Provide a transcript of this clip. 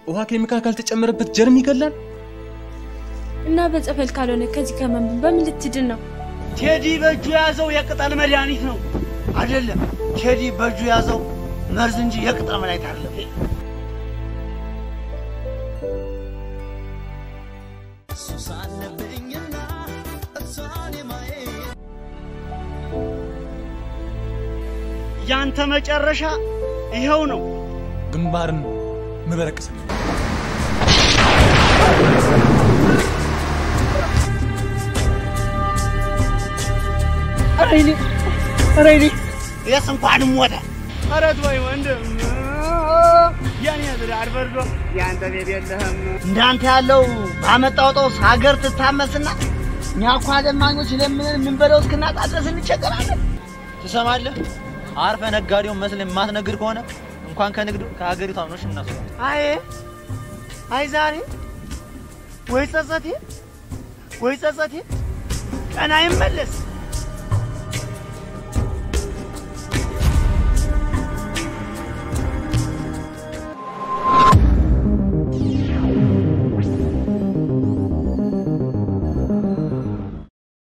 ውሃ ኬሚካል ካልተጨመረበት ጀርም ይገላል። እና በጸበል ካልሆነ ከዚህ ከመምን በምን ልትድን ነው? ቴዲ በእጁ የያዘው የቅጠል መድኃኒት ነው አይደለም። ቴዲ በእጁ የያዘው መርዝ እንጂ የቅጠል መድኃኒት አይደለም። ያንተ መጨረሻ ይኸው ነው። ግንባርን ምበረቅስ ኧረ እኔ ኧረ እኔ የስ እንኳንም ሞተ። ኧረ ተወኝ ወንድም የኔ ትዳር በርዶ የአንተ ቤት የለህም። እንዳንተ ያለው ባመጣው ጦስ ሀገር ትታመስና እኛ እኮ አለማኞች ለምንን የምንበለው እስክናጣ ድረስ እንቸገራለን። ትሰማለህ? አርፈ ነጋዴውን መስለ የማትነግድ ከሆነ እንኳን ከንግዱ ከሀገሪቷ ምኖች እናስ አይ አይ ዛሬ ወይ ጸጸቴ ወይ ጸጸቴ ቀን አይመለስ